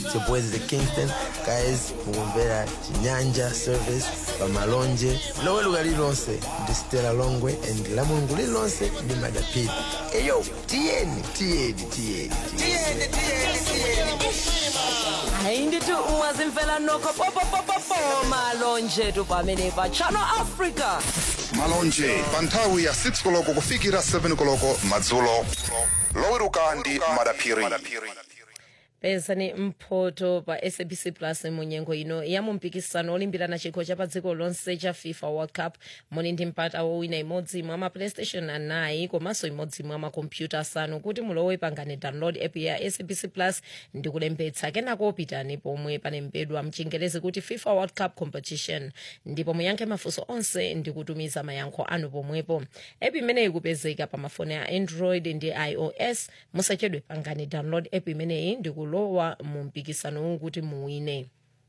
It's your boys the Kingston guys mukumvera chinyanja service pamalonje loweruka lililonse ndi stela longwe and la mulungu lililonse ndi madapiri eyo tiyeni tiyeni tiyeni tiyeni hayi ndithi ungazimfela nokho popopopopo malonje tu pamene pa channel africa malonje pa nthawi ya 6 koloko kufikira 7 koloko madzulo loweruka ndi madaphiri pezani mphoto pa sabc plus munyengo ino ya mumpikisano olimbirana chikho cha pa dziko lonse cha fifa world cup muli ndi mpata wowina imodzi mwa maplaystation anayi komanso imodzi mwa makompyuta asanu kuti mulowe pangani download app ya sabc plus ndi kulembetsa kenako pitani pomwe palembedwa mchingerezi kuti fifa world cup competition ndipo muyankhe mafunso onse ndi kutumiza mayankho anu pomwepo app imeneyi ikupezeka pa mafoni a android ndi ios musachedwe pangani download app imeneyi ndi kulowa mu mpikisano kuti muwine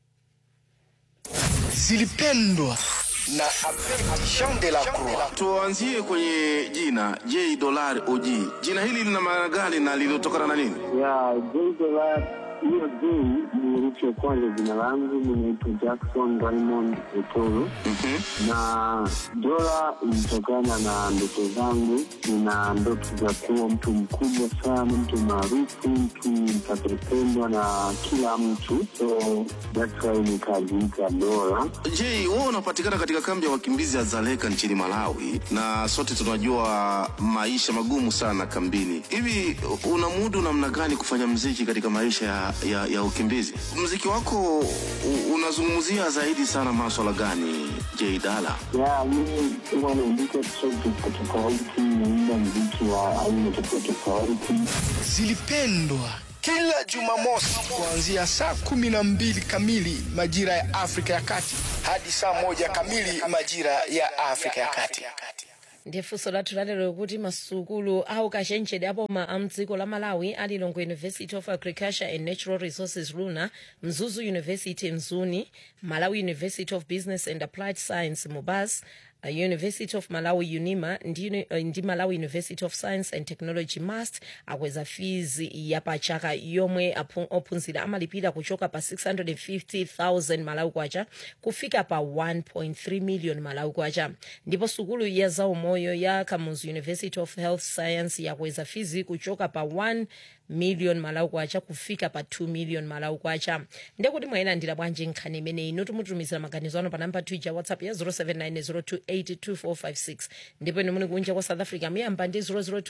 zilipendwa na Jean de la Croix. Tuanzie kwenye jina J Dollar OG. Jina hili lina maana gani na lilitokana na nini? ya J-Dollar hiyo J ni herufi ya kwanza jina langu, ninaitwa Jackson Raymond Etoro na dola ilitokana na ndoto zangu. Nina ndoto za kuwa mtu mkubwa sana, mtu maarufu, mtu mtakayependwa na kila mtu, so that's why nikajiita dola. J, wewe unapatikana katika kambi ya wakimbizi ya Zaleka nchini Malawi, na sote tunajua maisha magumu sana kambini. Hivi unamudu namna gani kufanya mziki katika maisha ya, ya, ya ukimbizi? Mziki wako u- unazungumzia zaidi sana maswala gani, J Dala? ya mimi huwa naandika track tofauti tofauti, naimba mziki wa aina tofauti tofauti. Zilipendwa kila Jumamosi kuanzia saa kumi na mbili kamili majira ya Afrika ya Kati hadi saa moja kamili majira ya Afrika ya Kati. ndiye funso lathu lalero kuti masukulu awu kachenjede apoma a mdziko la malawi ali longwe university of agriculture and natural resources luna mzuzu university mzuni malawi university of business and applied science mubas uh, university of malawi unima ndi, uni- uh, ndi malawi university of science and technology mast akweza fees yapachaka yomwe aphu- ophunzira amalipira kuchoka pa 650000 malawi kwacha kufika pa 1.3 million malawi kwacha ndipo sukulu ya zaumoyo ya kamuzu university of health science yakweza fizi kuchoka pa 1 million malawi kwacha kufika pa 2 million malawi kwacha ndekuti mwayilandira bwanji nkhani imeneyi inu tumutumizira maganizo ano pa namba twija whatsapp ya 0790282456 ndipo inu muli kunja kwa south africa muyamba ndi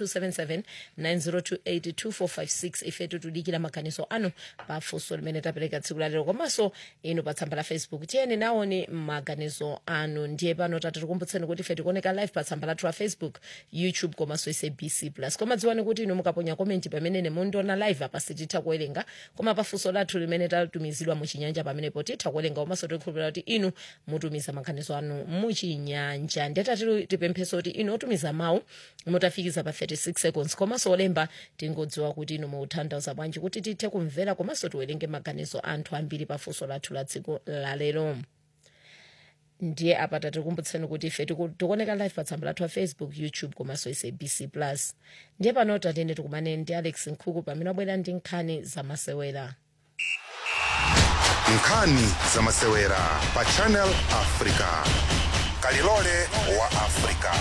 0027790282456 ifetu tudikira maganizo anu pa funso limene tapereka tsiku lalero komanso inu pa tsamba la facebook tiyeni naone maganizo anu ndiye pano tatikukumbutseni kuti ife tikuoneka live pa tsamba lathu la facebook youtube komanso sabc plus koma dziwani kuti inu mukaponya komenti pamene mundiona live apa sititha kuwerenga koma pa funso lathu limene tatumizidwa muchinyanja pamenepo titha kuwerenga komanso tikukhulupirira kuti inu mutumiza maganizo anu muchinyanja ndetati tipempheso kuti inu otumiza mawu mutafikiza pa 36 seconds komanso olemba tingodziwa kuti inu mukutanthauza bwanji kuti tithe kumvera komanso tiwerenge maganizo anthu ambiri pa funso lathu la dziko lalero ndiye apa tatikumbutseni kuti ife tiku- tikuoneka live pa tsamba lathu la facebook youtube komanso sabc plus ndiye pano tatene tikumane ndi alex nkhuku pamene abwera ndi nkhani zamasewera nkhani zamasewera pa channel africa kalilole wa africa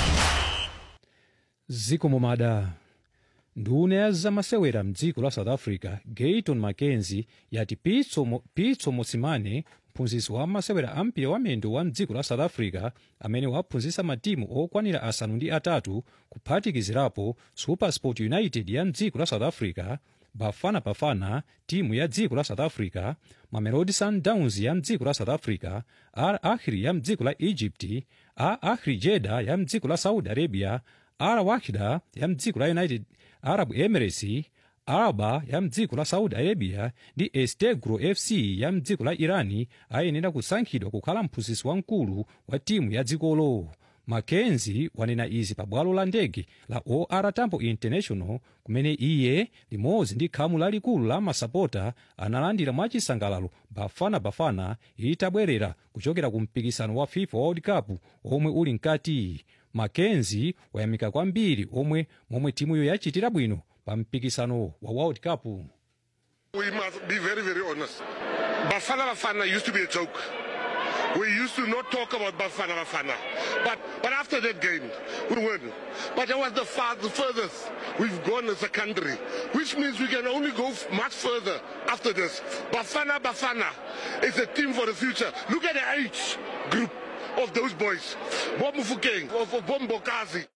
ziko momada nduna ya zamasewera mdziko la south africa gayton mackenzie yati pitso, Mo- pitso mosimane mphunzitsi wa masewera ampira wamendo wa mdziko la south africa amene waphunzitsa matimu okwanira asanu ndi atatu kuphatikizirapo supersport united ya mdziko la south africa bafana bafana timu ya dziko la south africa mamelodi sundowns ya mdziko la south africa al ahli ya mdziko la egypt al ahli jeda ya mdziko la saudi arabia al wahida ya mdziko la united arab emirates alba ya mdziko la saudi arabia ndi estegro fc ya mdziko la irani ayenera kusankhidwa kukhala mphunzitsi wamkulu wa timu ya dzikolo mackenzie wanena izi pa bwalo la ndege la or tambo international kumene iye limodzi ndi khamu lalikulu la masapota analandira mwachisangalalo bafana bafana itabwerera kuchokera ku mpikisano wa fifa world cup omwe uli mkati mackenzie wayamika kwambiri omwe momwe timuyo yachitira bwino pa mpikisano wa world cup We must be very, very honest. Bafana Bafana used to be a joke. We used to not talk about Bafana Bafana. But but after that game, we win. But that was the, far, the furthest we've gone as a country, which means we can only go f- much further after this. Bafana Bafana is a team for the future. Look at the age group of those boys. Bob Mufukeng, of, of Bob Bokazi.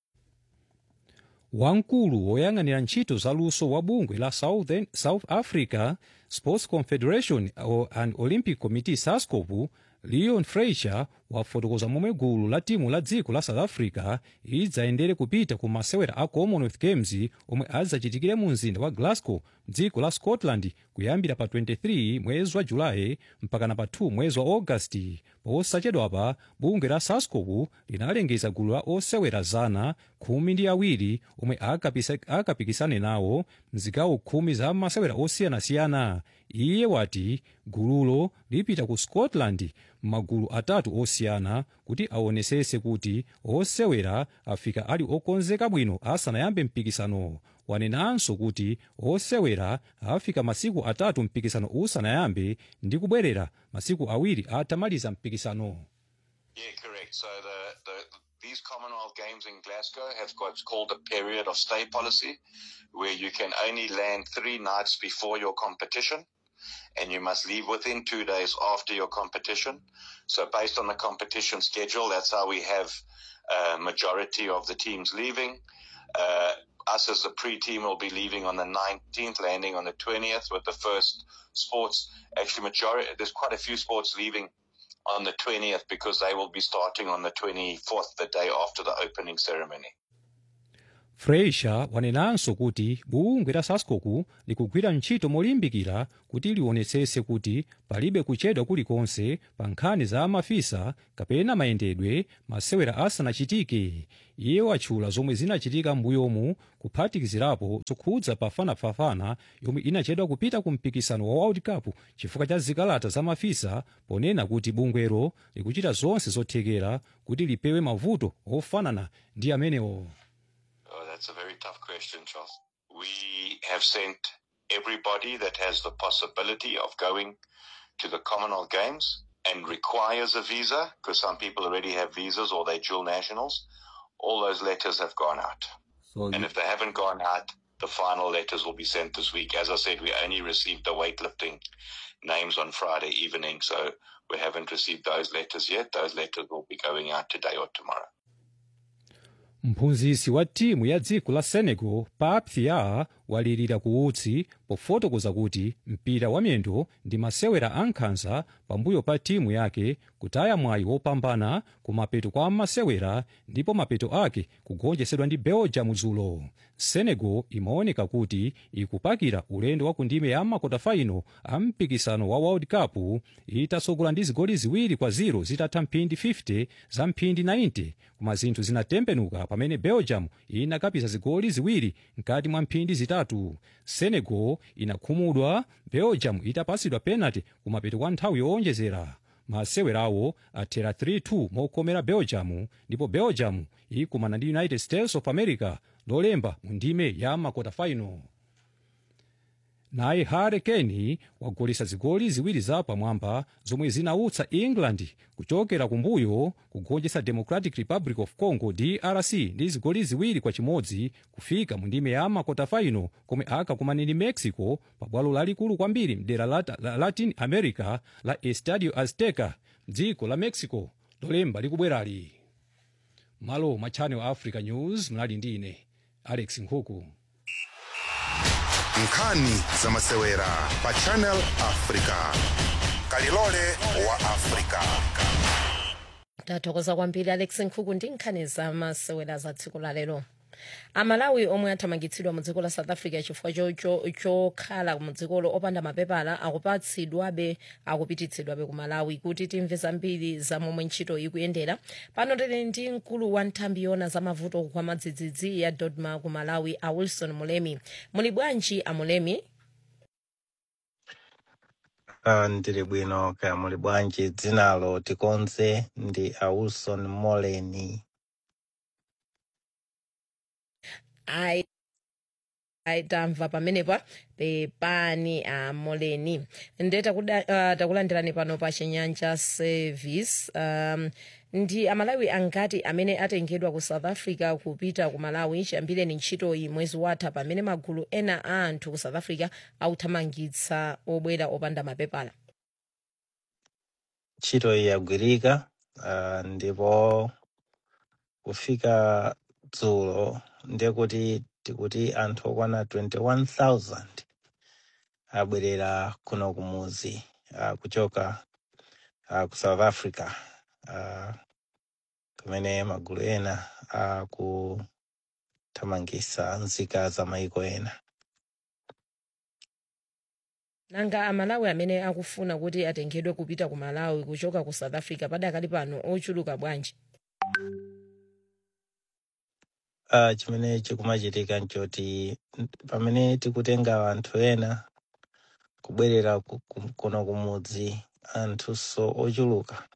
wamkulu woyang'anira ntchito zaluso wa bungwe la Southern, south africa sports confederation o- and olympic committee sascop leon freicher wafotokoza momwe gulu la timu la dziko la south africa lidzayendere kupita ku masewera a commonwealth games omwe adzachitikire mu mzinda wa glasgow dziko la scotland kuyambira pa 23 mwezi wa julayi mpakana pa 2 mwezi wa augasti posachedwapa bungwe la sascop linalengeza gulu la osewera zana khumi ndi awiri omwe akapisa- akapikisane nawo mzigawo khumi za masewera osiyanasiyana iye wati gululo lipita ku scotland m'magulu atatu osiyana kuti aonesese kuti osewera afika ali okonzeka bwino asanayambe mpikisano wanenanso kuti osewera afika masiku atatu mpikisano usanayambe ndi kubwerera masiku awiri atamaliza mpikisano Yeah, correct. So the, the these Commonwealth Games in Glasgow have what's called a period of stay policy, where you can only land three nights before your competition, and you must leave within two days after your competition. So based on the competition schedule, that's how we have a majority of the teams leaving. Uh, us as the pre-team will be leaving on the 19th, landing on the 20th with the first sports. Actually, majority there's quite a few sports leaving on the 20th because they will be starting on the 24th, the day after the opening ceremony. freicher wanenanso kuti bungwe la sascop likugwira ntchito molimbikira kuti lionetsetse kuti palibe kuchedwa kulikonse pa nkhani za mafisa kapena mayendedwe masewera asanachitike iye watchula zomwe zinachitika m'mbuyomu kuphatikizirapo zokhudza bafanabafana yomwe inachedwa kupita ku mpikisano wa world cup chifukwa cha zikalata za mafisa ponena kuti bungwero likuchita zonse zothekera kuti lipewe mavuto ofanana ndi amenewo Oh, that's a very tough question, Charles. We have sent everybody that has the possibility of going to the Commonwealth Games and requires a visa, because some people already have visas or they're dual nationals. All those letters have gone out. So And if they haven't gone out, the final letters will be sent this week. As I said, we only received the weightlifting names on Friday evening, so we haven't received those letters yet. Those letters will be going out today or tomorrow. mphunzitsi wa timu ya dziko la senegal pap thiaw walirira kuutsi pofotokoza kuti mpira wa miyendo ndi masewera ankhanza pambuyo pa timu yake kutaya mwayi wopambana ku mapeto kwa masewera ndipo mapeto ake kugonjetsedwa ndi belgium dzulo senegal imaoneka kuti ikupakira ulendo wa ku ndime ya makotafaino a mpikisano wa world cup itasogola ndi zigoli ziwiri kwa ziro zitatha mphindi 50 za mphindi 90 koma zinthu zinatembenuka pamene belgium inakapisa zigoli ziwiri mkati mwa mphindi zitatu senegal inakhumudwa belgium itapasidwa penalty kumapeto kwa nthawi yowonjezera masewerawo athera 3-2 mokomera belgium ndipo belgium ikumana ndi united states of america lolemba mu ndime ya makota final naye harry kane wagolesa zigoli ziwiri za pamwamba zomwe zinautsa england kuchokera kumbuyo kugonjetsa democratic republic of congo drc ndi zigoli ziwiri kwa chimodzi kufika mu ndime ya makota final komwe akakumana ndi mexico pabwalo lalikulu kwambiri mdera la, la latin america la estadio azteca dziko la mexico lolemba likubwerali malo mwa channel africa news mnali ndi ine alex nkhuku nkhani za masewera pa channel africa kalilole wa africa tathokoza kwambiri alex nkhuku ndi nkhani za masewera za tsiku la lero amalawi omwe athamangitsidwa mu dziko la south africa chifukwa cho- cho- chokhala mu dzikolo opanda mapepala akupatsidwabe akupititsidwabe ku malawi kuti timve zambiri za momwe ntchito ikuyendera pano tili ndi mkulu wa nthambi yona za mavuto kwa madzidzidzi ya dodma ku malawi a wilson mulemi muli bwanji a mulemi Ah, ndili bwino kaya muli bwanji dzinalo tikonze ndi a wilson moleni ayi tamva pamenepa pepani amoleni nde takuda- ah, takulandirani pano pa chinyanja service um, ndi amalawi angati amene atengedwa ku south africa kupita ku malawi chiyambireni ntchitoyi mwezi watha pamene magulu ena a anthu ku south africa akuthamangitsa obwera opanda mapepala ntchito iyi yagwirika uh, ndipo kufika dzulo ndiye kuti tikuti anthu okwana 21000 abwerera kuno kumuzi uh, kuchoka uh, ku south africa uh, kumene magulu ena akuthamangisa nzika za maiko ena nanga amalawi amene akufuna kuti atengedwe kupita ku malawi kuchoka ku south africa padakali pano ochuluka bwanji uh, chimene chikumachitika nchoti n- pamene tikutenga anthu ena kubwerera ku- ku- kuno kumudzi anthuso ochuluka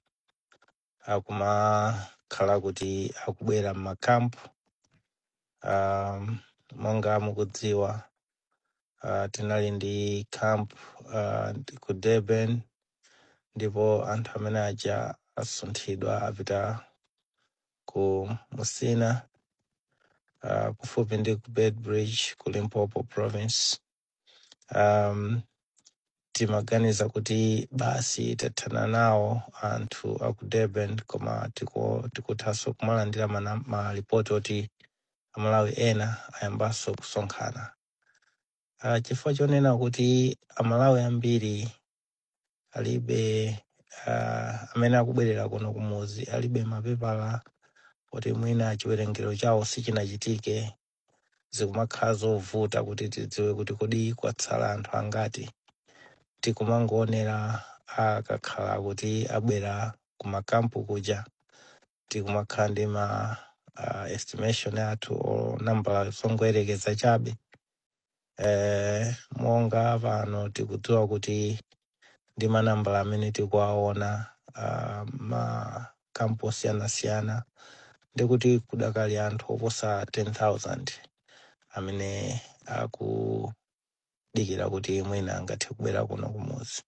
akumakhala kuti akubwera m'makampu um, monga mukudziwa uh, tinali ndi camp uh, ndi ku durban ndipo anthu amene aja asunthidwa apita ku musina uh, kufupi ndi ku bedbridge ku limpopo province um, timaganiza kuti basi tathana nawo anthu aku durban koma tiku- tikuthanso kumalandira mana- malipoti oti amalawi ena ayambanso kusonkhana uh, chifukwa chonena kuti amalawi ambiri alibe uh, amene akubwerera kuno kumuzi alibe mapepala kuti mwina chiwerengero chawo sichinachitike zikumakhala zovuta kuti tidziwe kuti kodi kwatsala anthu angati tikumangoonera akakhala kuti abwera kumakampu kuja tikumakhala ndi ma uh, estimation athu o nambala zongoyerekeza chabe eh, monga pano tikudziwa kuti ndi manambala amene tikuwaona uh, makampu osiyanasiyana ndikuti kudakali anthu oposa 10000 amene akudikira kuti mwina angathe kubwera kuno kumuzi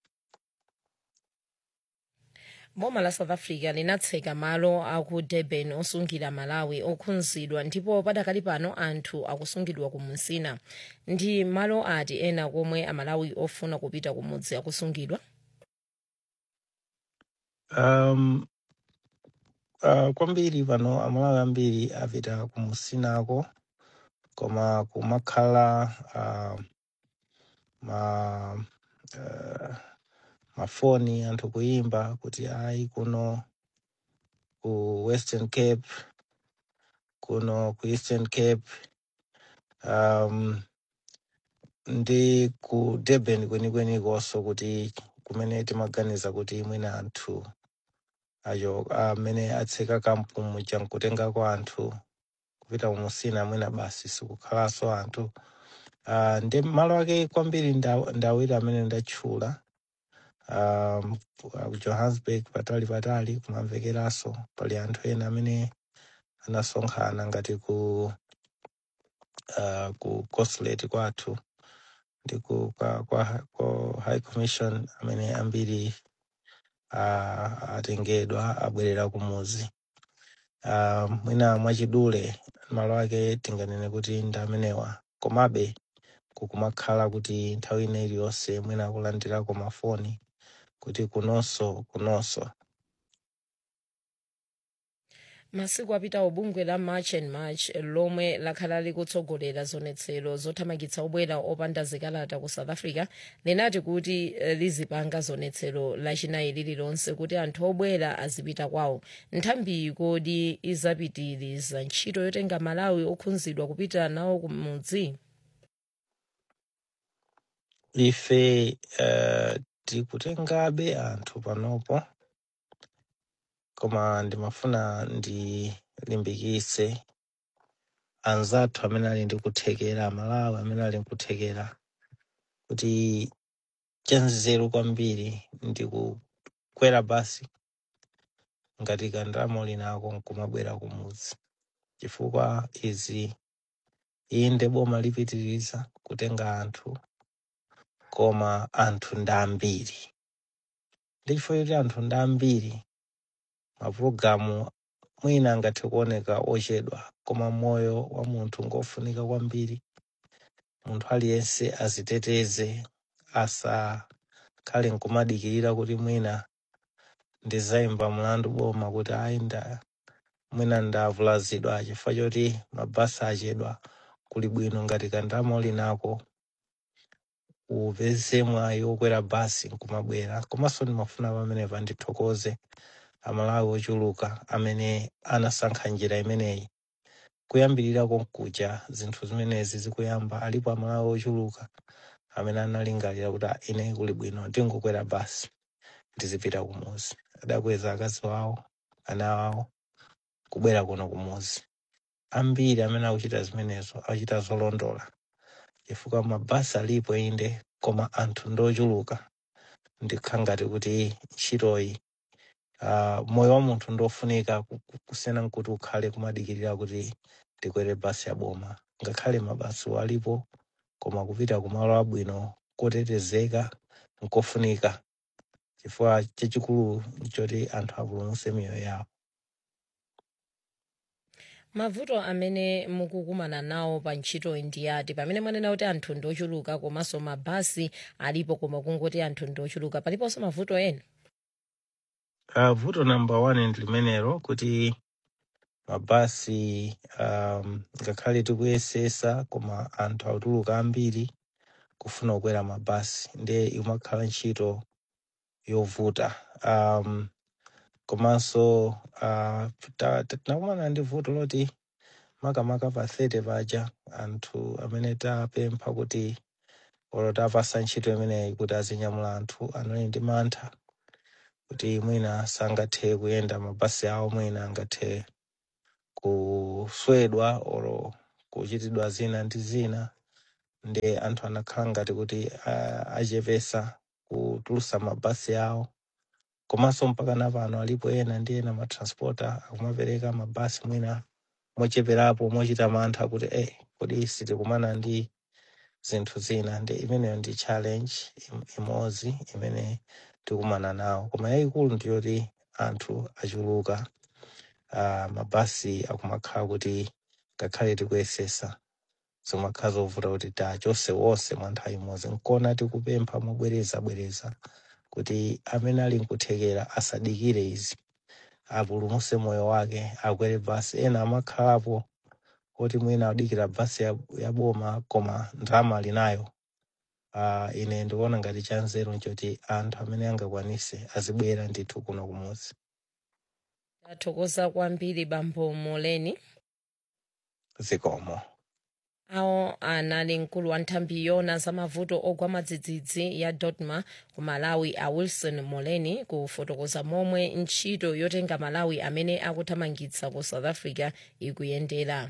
boma la south africa linatseka malo aku durban osungira malawi okhunzidwa ndipo padakali pano anthu akusungidwa ku musina ndi malo ati ena komwe amalawi ofuna kupita kumudzi akusungidwa um, uh, kwambiri pano amalawi ambiri apita ku musinako koma kumakhala uh, ma uh, mafoni anthu kuyimba kuti ayi kuno ku western cape kuno ku eastern cape um, ndi ku durban kwenikwenikosо kuti kumene timaganiza kuti mwina anthu acho amene atseka kampu muja nkutengako anthu kupita kumusina mwina basi sikukhalanso anthu uh, ndi malo ake kwambiri nda- ndawiri amene ndatchula um, ku johannesburg patali patali kumamvekeranso pali anthu ena amene anasonkhana ngati ku uh, ku consulate kwathu ndi ku kwa, kwa, kwa high commission amene ambiri uh, atengedwa abwerera kumuzi uh, mwina mwachidule malo ake tinganene kuti ndi amenewa komabe kukumakhala kuti nthawi ina iliyonse mwina akulandirako mafoni kuti kunonso kunonso masiku apitawo bungwe la march and march lomwe lakhala likutsogolera zonetsero zothamangitsa obwera opanda zikalata ku south africa linati kuti eh, lizipanga zonetsero lachinayi lililonse kuti anthu obwera azipita kwawo nthambiyi kodi izapitiriza ntchito yotenga malawi okhunzidwa kupita nawo kumudzi ife uh, tikutengabe anthu panopo koma ndimafuna ndilimbikitse anzathu amene ali ndi kuthekera malawi amene ali nkuthekera kuti chanzeru kwambiri ndi kukwera basi ngati kandamo linako nkumabwera kumudzi chifukwa izi inde boma lipitiriza kutenga anthu koma anthu ndi ambiri ndi chifukwa choti anthu ndi ambiri mapulogalamu mwina angathe kuoneka ochedwa koma moyo wa munthu ngofunika kwambiri munthu aliyense aziteteze asakhale nkumadikirira kuti mwina ndizayimba mlandu boma kuti ayi nda mwina ndavulazidwa chifukwa choti mabasi achedwa kuli bwino ngati kandalama uli nako upeze mwayi wokwera basi nkumabwera komanso ndimafuna pamenepa ndithokoze amalawi ochuluka amene anasankha njira imeneyi kuyambirira konkuja zinthu zimenezi zikuyamba alipo amalawi ochuluka amene analingalira kuti "Ah, ine kuli bwino ndingokwera basi ndizipita kumuzi adakweza akazi wawo ana awo kubwera kuno kumuzi ambiri amene akuchita zimenezo akuchita zolondola chifukwa mabasi alipo inde koma anthu ndochuluka ndikha ngati kuti ntchitoyi uh, moyo wa munthu ndofunika ku- ku- kusiyana nkuti ukhale kumadikirira kuti ndikwere basi ya boma ngakhale mabasi alipo koma kupita kumalo abwino kotetezeka nkofunika chifukwa chachikulu nchoti anthu apulumutse miyoyo yawo mavuto amene mukukumana nawo pa ntchito ndi ati pamene mwanena kuti anthu ndi ochuluka komanso mabasi alipo koma kungoti anthu ndi ochuluka paliponso mavuto ena Uh, vuto number one ndi limenelo kuti mabasi um, ngakhale tikuyesesa koma anthu akutuluka ambiri kufuna kukwera mabasi ndiye imakhala ntchito yovuta um, komanso uh, ta- ta- tinakumana ndi vuto loti makamaka pa 30 paja anthu amene tapempha kuti olo tapasa ntchito imeneyi kuti azinyamula anthu anali ndi mantha kuti mwina sangathe kuyenda mabasi awo mwina angathe kuswedwa oro kuchitidwa zina ndi zina ndi anthu anakhala ngati kuti ah, achepesa kutulusa mabasi awo komanso mpaka napano alipo ena ndi ena matranspota akumapereka mabasi mwina mocheperapo mochita mantha kuti eh, kodi sitikumana ndi zinthu zina ndi imeneyo ndi challenge im- imodzi imene tikumana nawo koma yayikulu ndiyoti anthu achuluka uh, mabasi akumakhala kuti ngakhale tikuyesesa zimakhala zovuta kuti tachose wonse mwa nthawi imodzi nkona tikupempha mobwereza bwereza kuti amene ali nkuthekera asadikire izi apulumuse moyo wake akwere basi ena amakhalapo kuti mwina adikira basi ya, ya boma koma ndalama ali nayo uh, ine ndikuona ngati chanzeru nchoti anthu amene angakwanise azibwera ndithu kuno kumuzi tathokoza kwambiri bambo moleni zikomo awo anali mkulu wa nthambi yona za mavuto ogwa madzidzidzi ya dodma ku malawi a wilson moleni kufotokoza momwe ntchito yotenga malawi amene akuthamangitsa ku south africa ikuyendera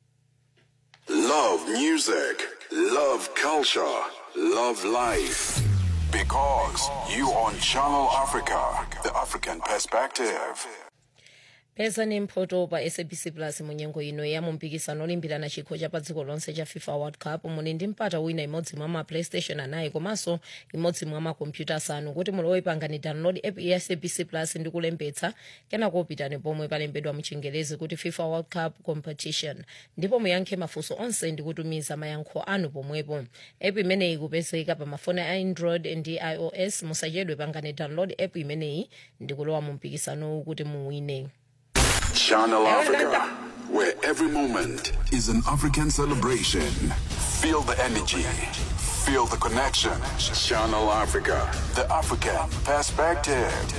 Love music, love culture, love life. Because you on Channel Africa, the African perspective. peza ni mphoto pa sabc plus munyengo ino ya mumpikisano olimbirana chikho cha pa dziko lonse cha fifa world cup muli ndi mpata wina imodzi mwa ma playstation anayi komanso imodzi mwa makompyuta asanu kuti mulowe pangani download app ya sabc plus ndi kulembetsa kenako pitani pomwe palembedwa muchingerezi kuti fifa world cup competition ndipo muyankhe mafunso onse ndi kutumiza mayankho anu pomwepo app imeneyi ikupezeka pa mafoni a android ndi ios musachedwe pangani download app imeneyi ndi kulowa mu mpikisanowu kuti muwine Channel Africa, where every moment is an African celebration. Feel the energy, feel the connection. Channel Africa, the African perspective.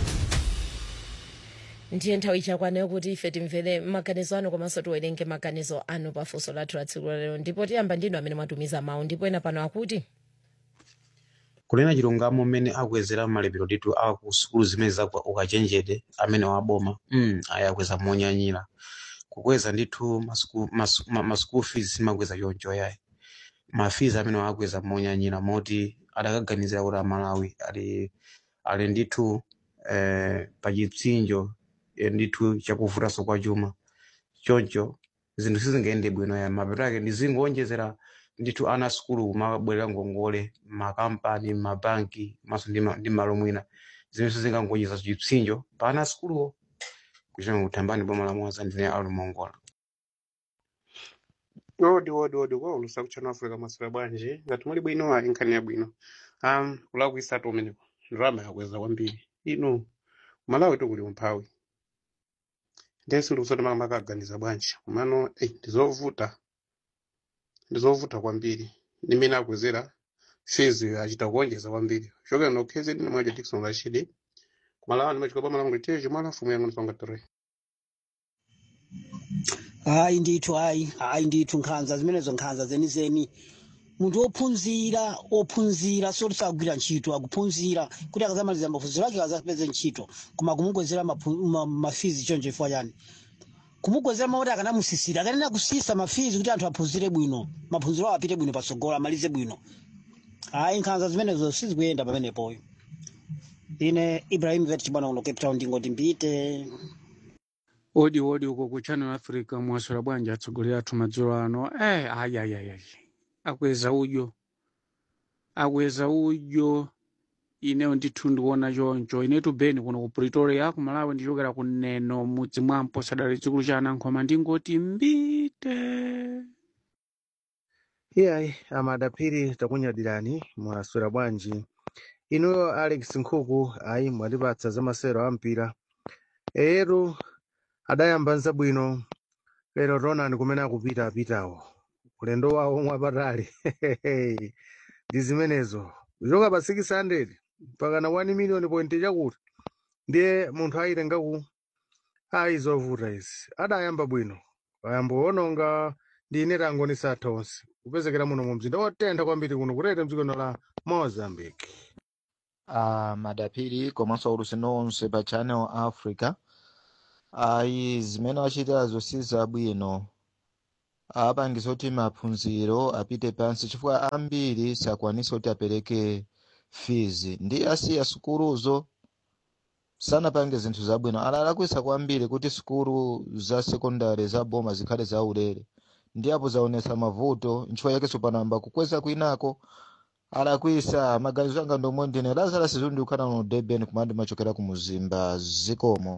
ndiye nthawi chakwaneyo kuti ife timvere maganizo anu komanso tiwerenge maganizo anu pafunso lathu la tsiku lalero ndipo tiyamba ndinu amene mwatumiza mawu ndipo ena pano akuti kunena chilungamo mmene akukwezera malipiro ndithu a ku sukulu zimene zakwa ukachenjede amene waboma mm, aya akweza monyanyira kukweza ndithu masuku- masu- ma- ma school fees simakweza choncho yayi ma fees amene wakweza monyanyira moti adakaganizira kuti amalawi ali ali ndithu eh, pa chipsinjo eh, ndithu chakuvutanso kwa chuma choncho zinthu sizingayende bwino ya mapeto ake ndizingonjezera ndithu ana sukulu kumabwerera ngongole makampani mabanki maso ndi ma- ndi malo mwina zimene sizingangonjeza chipsinjo pa ana sukuluwo kuchita kuthambani boma la moza ndine alumongola odi odi odi kwa ulusa kuchano africa masira bwanji ngati muli bwino ayi nkhani yabwino um kulakuisatu umeneko ndalama yakweza kwambiri ino malawi tukuli umphawi ndensi ndikusoti makamaka aganiza bwanji komano ei ndizovuta ndizovuta kwambiri nimene akwezera fees achita kuonjeza kwambiri chokera nokhezi ndine mwaja dikson rashidi kumalawa ndimachika boma langu liteji mwana mfumu yangu ndisonga tere hayi ndithu hayi hayi ndithu nkhanza zimenezo nkhanza zenizeni munthu wophunzira wophunzira soti sagwira ntchito akuphunzira kuti akazamaliza maphunziro ake akazapeze ntchito koma kumukwezera maphu- ma- mafizi choncho chifukwa chani kumukwezera mauti akanamusisira akanena kusisa mafizi kuti anthu aphunzire bwino maphunziro awo apite bwino patsogolo amalize bwino hayi nkhanza zimenezo sizikuyenda pamenepoyo ine ibrahim vet chibwana kuno cape town ndingoti mbite odi odi uko ku channel africa mwaswera bwanji atsogoleri athu madzulo ano eh ayi ayi ayi ayi akweza udyo akweza udyo ineyo ndithu ndikuona choncho inetu beni kuno ku pretoria ku malawi ndichokera ku neno mudzi mwampo sadali chikulu cha anankhoma ndingoti mbite iyayi amadapiri takunyadirani mwaswera bwanji inuyo alex nkhuku ayi mwatipatsa za masewero a mpira eyetu adayamba nzabwino lero ronani kumene akupita apitawo ulendo wawo mwapatali ndi zimenezo kuchoka pa 600 mpaka na 1 million point chakuti ndiye munthu ayitengaku ayi zovuta izi adayamba bwino ayamba ononga ndi ine tango nisatha onse kupezekera muno mu mzinda wotentha kwambiri kuno kutete mdziko la mozambique uh, madapiri komanso ulusi nonse pa channel africa ayi zimene wachitazo si zabwino apangiza kuti maphunziro apite pansi chifukwa ambiri sakwanisa kuti apereke fees ndi asiya sukuluzo sanapange zinthu zabwino alalakwisa kwambiri kuti sukulu za sekondari za boma zikhale zaulere ndi apo zaonesa mavuto nchifukwa yakenso panamba kukweza kwinako alakwisa maganizo anga ndomwe ndine lazarus zundi ukhala no durban kumandi machokera ku muzimba zikomo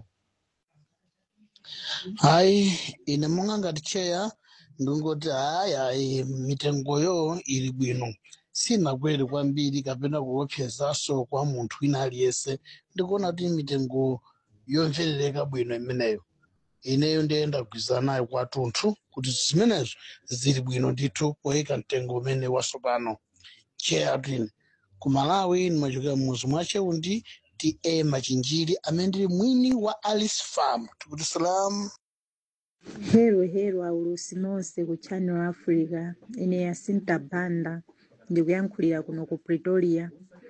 hayi ine monga ngati cheya ndingoti hayi hayi mitengoyo ili bwino sinakwere kwambiri kapena kuopsezaso kwa munthu wina aliyense ndikuona kuti mitengo yomverereka bwino imeneyo ineyo ndiye ndagwirizana nayo kwathunthu kuti zimenezo zili bwino ndithu poyika mtengo umene wasopano cheya twine ku malawi ndimachokera mmuzi mwa cheundi ta machinjiri amene ndili mwini wa alice farm tikuti salamu Hello, hello, aulusi nonse ku Channel Africa. Ine Yasinta Banda ndikuyankhulira kuno ku Pretoria.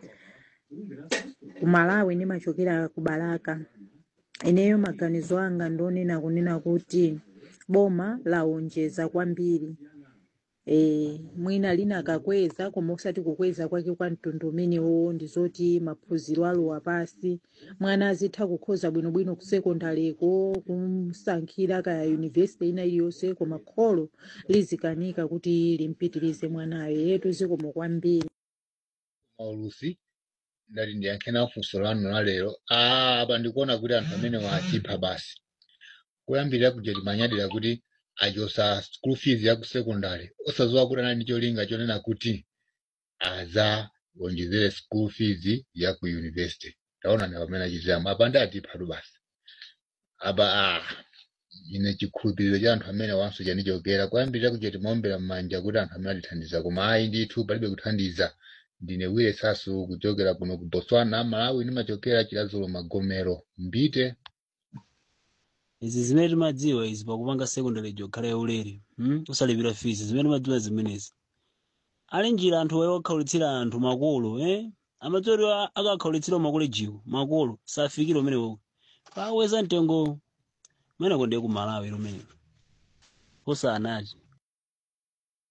Ku Malawi ndimachokera ku Balaka. Ineyo maganizo anga ndionena kunena kuti boma laonjeza kwambiri. E, mwina lina akakweza koma osati kukweza kwake kwa mtundu umenewo ndizoti maphunziro alowa pasi mwana azitha kukhoza bwinobwino ku sekondareko kumsankhira kaya yunivesiti ina iliyonse koma kholo lizikanika kuti limpitirize mwanayo yetu zikomo kwambiri maulusi ndati ndiyankhena funso lanu la lero ah, apa ndikuona kuti anthu amene wachipha basi kuyambirira kuja timanyadira kuti achosa school fees ya ku secondary osazowa kuti anali ndi cholinga chonena kuti azawonjezere school fees ya ku university taona ndi pamene achitiramu apa ndi atiphatu basi apa ah, ine chikhulupiriro cha anthu amene wanso chanichokera kuyambirira kuja timaombera m'manja kuti anthu amene atithandiza koma ayi ndithu palibe kuthandiza ndine wire sasu kuchokera kuno ku botswana malawi ndimachokera chilazulo magomero mbite izi zimene timadziwa izi pakupanga secondary jokhala yaulere hmm? usalipira fees zimene timadziwa zimenezi ali njira anthu waye wakhaulitsira anthu makolo eh? amadziwa kuti akakhaulitsira makolejiwo makolo safikira umenewo paweza mtengo umeneko ndiye ku malawi lumeneko osanati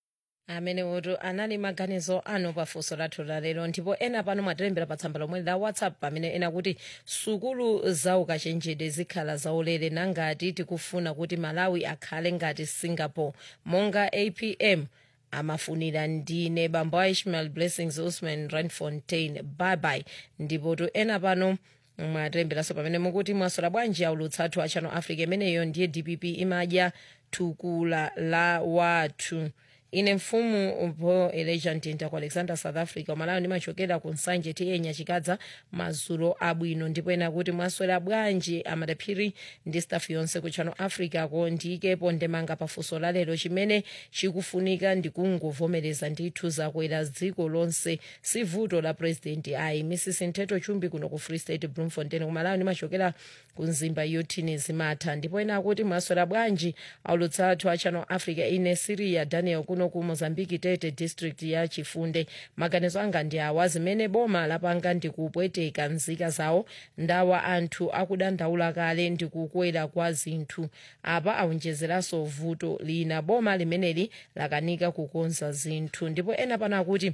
amene woto anali maganizo anu pafunso lathu lalero ndipo ena pano mwatilembera pa tsamba lomwe la whatsapp pamene ena kuti sukulu za ukachenjede zikhala zaulere nangati tikufuna kuti malawi akhale ngati singapore monga apm amafunira ndine bambo a ishmael blessings usman randfontein bye ndipo to ena pano mwatilemberaso pamene mukuti mwasola bwanji aulutsi athu a channel africa imeneyo ndiye dpp imadya thukula la wathu ine mfumu po eleja mtinda ku alexander south africa umalawi ndimachokera ku nsanje tiyenya chikadza mazulo abwino ndipo ena kuti mwaswera bwanji amadaphiri ndi staff yonse ku channel africa ko ndiyikepo ndemanga pafunso lalero chimene chikufunika ndikungovomereza ndithu zakwera dziko lonse si vuto la president ayi mrs nteto chumbi kuno ku free state bloemfontein kumalawi ndimachokera ku nzimba yotini zimatha ndipo ena akuti mwaswera bwanji aulutsi athu a channel africa ine siria daniel kuno ku mozambique tete district ya chifunde maganizo anga ndi awa zimene boma lapanga ndikupweteka nzika zawo ndawa anthu akudandaula kale ndikukwera kwa zinthu apa aonjezeranso vuto lina boma limeneli lakanika kukonza zinthu ndipo ena pano akuti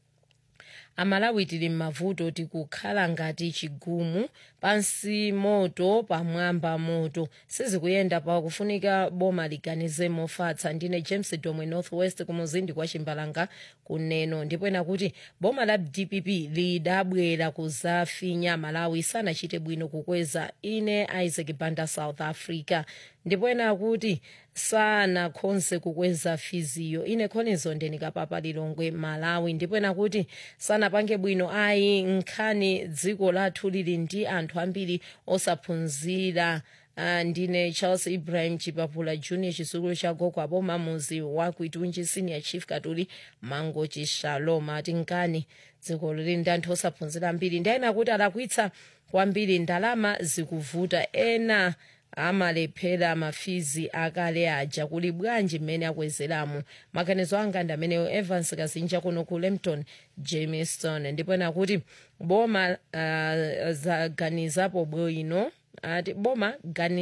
amalawi tili m'mavuto tikukhala ngati chigumu pansi moto pamwamba moto sizikuyenda pakufunika boma liganize mofatsa ndine james domwe northwest kumuzindi kwa chimbalanga kuneno ndipo ena kuti boma la dpp lidabwera kuzafinya malawi sanachite bwino kukweza ine isaac banda south africa ndipo ena akuti sanakhonse kukweza fiziyo ine khonizo ndenikapapa lilongwe malawi ndipo ena kuti sanapange bwino ayi nkhani dziko lathu lili ndi anthu ambiri osaphunzira Uh, ndine charles ibrahim chipapula junior chisukulu cha gogo aboma muzi wa kuitunji senior chief katuli mango chishalom ati nkani dziko lili ndi anthu osaphunzira ambiri ndi ena kuti alakwitsa kwambiri ndalama zikuvuta ena amalephera mafizi akale aja kuli bwanji mmene akwezeramo maganizo anga ndi ameneyo evans kazinja kuno ku lempton jameson ndipo ena kuti boma uh, zaganizapo bwino ati boma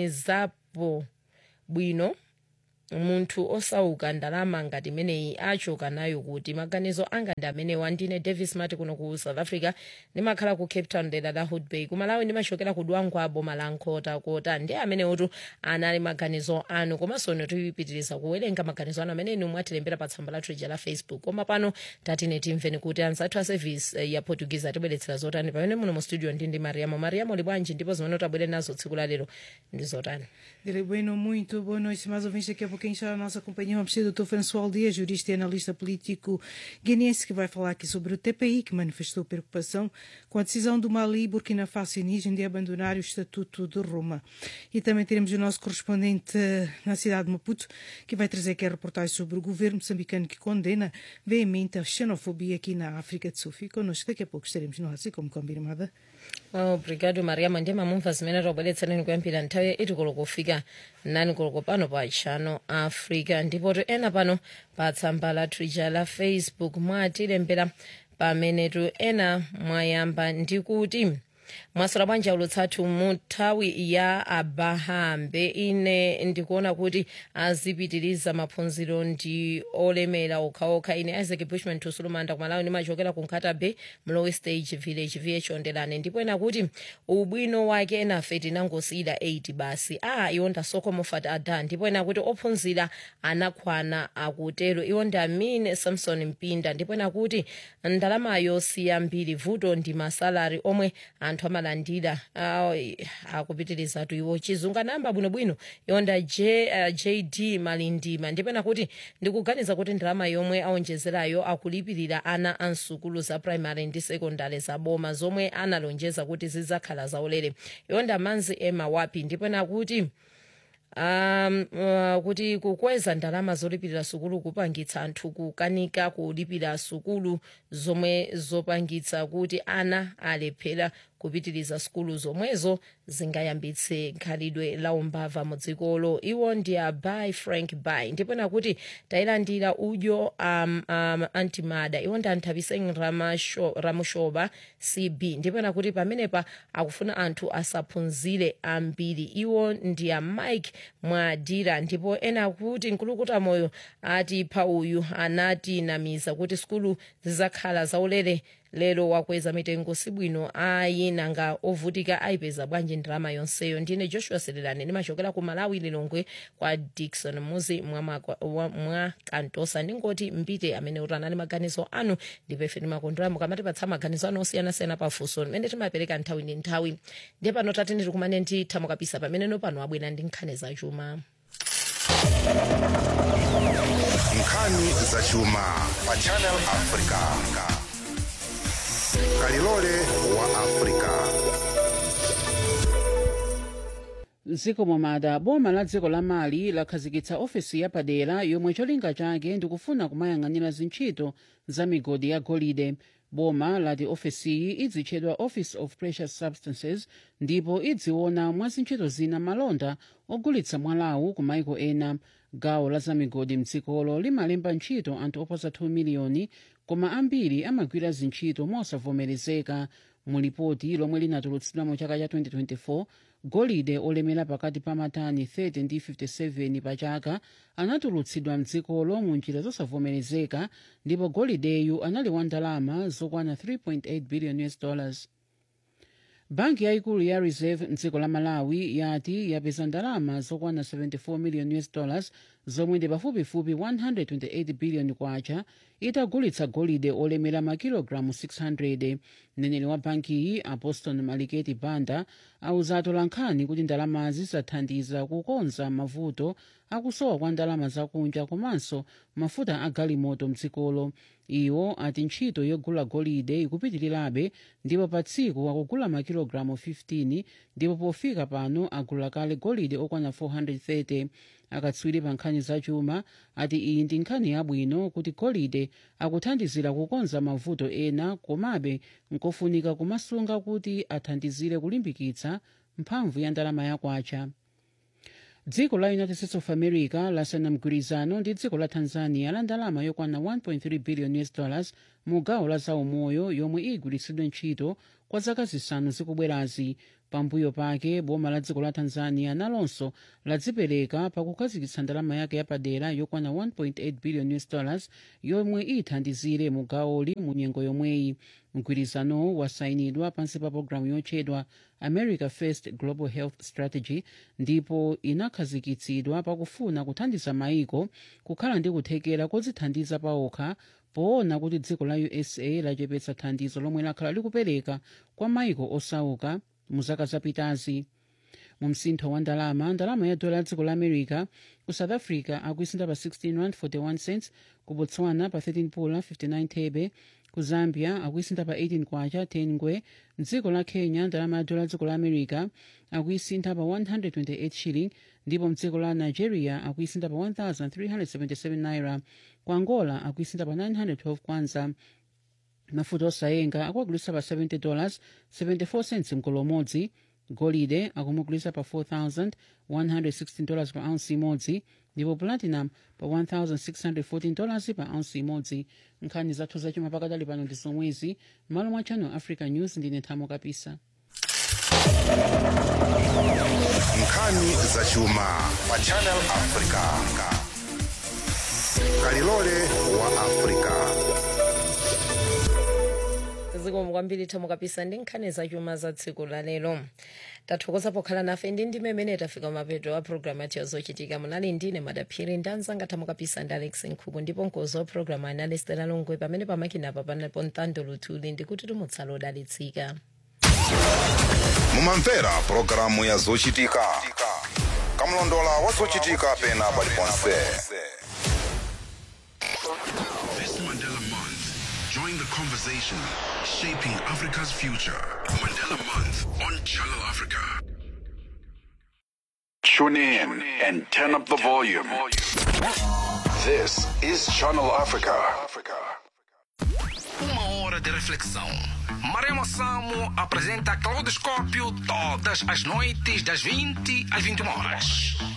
ganizapo bwino munthu osauka ndalama ngati imeneyi achoka nayo kuti maganizo anga ndi amenewa ndine davis mati kuno ku south africa ndimakhala ku cape town dera la hood bay kumalawi ndimachokera ku dwangwa boma la nkota kota ndi amenewotu anali maganizo anu komanso ino tipitiriza kuwerenga maganizo anu amene inu mwatilembera pa tsamba lathu lija la facebook koma pano tatine timveni kuti anzathu a service eh, ya portuguese atibweretsera zotani pamene muno mu studio ndi ndi mariamo mariamo li bwanji ndipo zimene tabwere nazo tsiku la lero ndi zotani Direi bueno, muito boa noite, mais ouvintes. Daqui a pouquinho está a nossa companhia. Vamos ter o Dr. François Dias, jurista e analista político guineense, que vai falar aqui sobre o TPI, que manifestou preocupação com a decisão do Mali, Burkina Faso e Níger de abandonar o Estatuto de Roma. E também teremos o nosso correspondente eh, na cidade de Maputo, que vai trazer aqui a reportagem sobre o governo moçambicano que condena veemente a xenofobia aqui na África do Sul. Fique connosco, daqui a pouco estaremos no Ásia, como combinado. obrigado mariama ndi mamumva zimene tabweretsaneni kuyambira nthawi itikolo kufika nani koloko pano pa channel africa ndipo to ena pano pa tsamba la twitter la facebook mwatilembera pamenetu ena mwayamba ndi kuti mwasola bwanji aulutsathu mu nthawi ya abahambe ine ndikuona kuti azipitiriza maphunziro ndi olemera okhaokha ine isaac bushman tusulumanda kumalawi ndimachokera ku nkata bay mlowe stage village vh ondelane ndipo ena kuti ubwino wake enafe tinangosiyira 8 basi a iwo ndasoko ada ndipo ena kuti ophunzira anakwana akutero iwo ndi amine samson mpinda ndipo ena kuti ndalamayo siyambiri vuto ndi masalari omwe anthu amalandira akupitirizatu iwo chizungu anayamba bwinobwino yonda J, uh, jd malindima ndipena kuti ndikuganiza kuti ndalama yomwe aonjezerayo akulipirira ana a msukulu za primary ndi secondary za boma zomwe analonjeza kuti zidzakhala zaulere yonda manzi ema wapi ndipena kuti um uh, kuti kukweza ndalama zolipirira sukulu kupangitsa anthu kukanika kulipira sukulu zomwe zopangitsa kuti ana alephera kupitiriza sukulu zomwezo zingayambitse khalidwe la umbava mu dzikolo iwo ndi a by frank by ndipo nakuti tayilandira udyo um, um, antimada iwo ndi anthapiseng Ramasho- ramushoba cb ndipo nakuti pamenepa akufuna anthu asaphunzire ambiri iwo ndi a mike mwadira ndipo ena akuti nkulukuta moyo ati pa uyu anatinamiza kuti sukulu zizakhala zaulere lero wakweza mitengo sibwino ayi nanga ovutika ayipeza bwanji ndalama yonseyo ndine joshua selelani ndimachokera ku malawi lilongwe kwa dikson muzi mwa, makwa- wa- mwa kantosa ndingoti mpite amene utanani maganizo anu ndipo ife timakondwera mukamatipatsa maganizo anu osiyanasiyana pafunso limene timapereka nthawi ndi nthawi ndiye pano tati nditikumane ndi thamo kapisa pameneno pano abwera ndi nkhani zachuma nkhani zachuma pa channel africa kalilole wa africa mdziko momada boma la dziko la mali lakhazikitsa ofesi yapadera yomwe cholinga chake ndikufuna kumayang'anira zintchito za migodi ya golide boma lati ofesiyi idzitchedwa office of precious substances ndipo idziona mwa zintchito zina malonda ogulitsa mwalawu ku maiko ena gawo la zamigodi mdzikolo limalemba ntchito anthu oposa 2 miliyoni koma ambiri amagwira zintchito mosavomerezeka mu lipoti lomwe linatulutsidwa mu chaka cha 2024 golide olemera pakati pa matani 30 ndi 57 pa chaka anatulutsidwa mdzikolo mu njira zosavomerezeka ndipo golideyu anali wa ndalama zokwana 3.8 billion us dollars banki yayikulu ya reserve mdziko la malawi yati yapeza ndalama zokwana 74 million us dollars zomwe ndi pafupifupi 128 billion kwacha itagulitsa golide olemera makilogalamu 600 mneneri wa bankiyi aposton maliketi banda auza atolankhani kuti ndalamazi zathandiza kukonza mavuto akusowa kwa ndalama zakunja komanso mafuta a galimoto mdzikolo iwo ati ntchito yogula golide ikupitirirabe ndipo pa tsiku akugula makilogalamu 15 ndipo pofika pano agula kale golide okwana 430 akatswiri pa nkhani zachuma ati iyi ndi nkhani yabwino kuti golide akuthandizira kukonza mavuto ena komabe nkofunika kumasunga kuti athandizire kulimbikitsa mphamvu ya ndalama yakwacha dziko la united states of america lasayina mgwirizano ndi dziko la tanzania la ndalama yokwana 1.3 billion us dollars mu gawo la zaumoyo yomwe igwiritsidwe ntchito kwa zaka zisanu zikubwerazi pambuyo pake boma la dziko la tanzania nalonso ladzipereka pakukhazikitsa ndalama yake yapadera yokwana 1.8 billion us dollars yomwe ithandizire mu gawoli mu nyengo yomweyi mgwirizanowo wasayinidwa pansi pa pologalamu yotchedwa america first global health strategy ndipo inakhazikitsidwa pakufuna kuthandiza maiko kukhala ndi kuthekera kodzithandiza paokha poona kuti dziko la usa lachepetsa thandizo lomwe lakhala likupereka kwa maiko osauka mu zaka zapitazi mu msintho wa ndalama ndalama ya dola ya dziko la america ku south africa akuisintha pa 16 rand 41 cents ku botswana pa 13 pula 59 thebe ku zambia akuisintha pa 18 kwacha 10 ngwe mdziko la kenya ndalama ya dola ya dziko la america akuisintha pa 128 shilling ndipo mdziko la nigeria akuisintha pa 1377 naira ku angola akuisintha pa 912 kwanza mafuta osayenga akuagulitsa pa 70 dollars 74 cents mkolo umodzi golide akumugulitsa pa 4116 dollars pa ounce imodzi ndipo platinum pa 1614 dollars pa ounce imodzi nkhani zathu zachuma pakadali pano ndi zomwezi malo mwa channel africa news ndine thamo kapisa nkhani zachuma pa channel africa kalilole wa africa zikomo kwambiri thamo kapisa ndi nkhani zachuma za tsiku la lero tathokoza pokhala nafe ndi ndime imene tafika mapeto a programu yathu yazochitika munali ndine madaphiri ndi anzanga thamo kapisa ndi alex nkhuku ndipo mkozi wa programu anali stela longwe pamene pamakinapa panapo mtando luthuli ndikuti tumutsala odalitsika mumamvera pulogalamu ya zochitika kamlondola wa zochitika pena paliponse This Mandela Month, join the conversation shaping Africa's future. Mandela Month on Channel Africa. Tune in and turn up the volume. This is Channel Africa. Uma hora de de reflexão. Maremo Samo apresenta Claudoscópio todas as noites das 20 às 21 horas.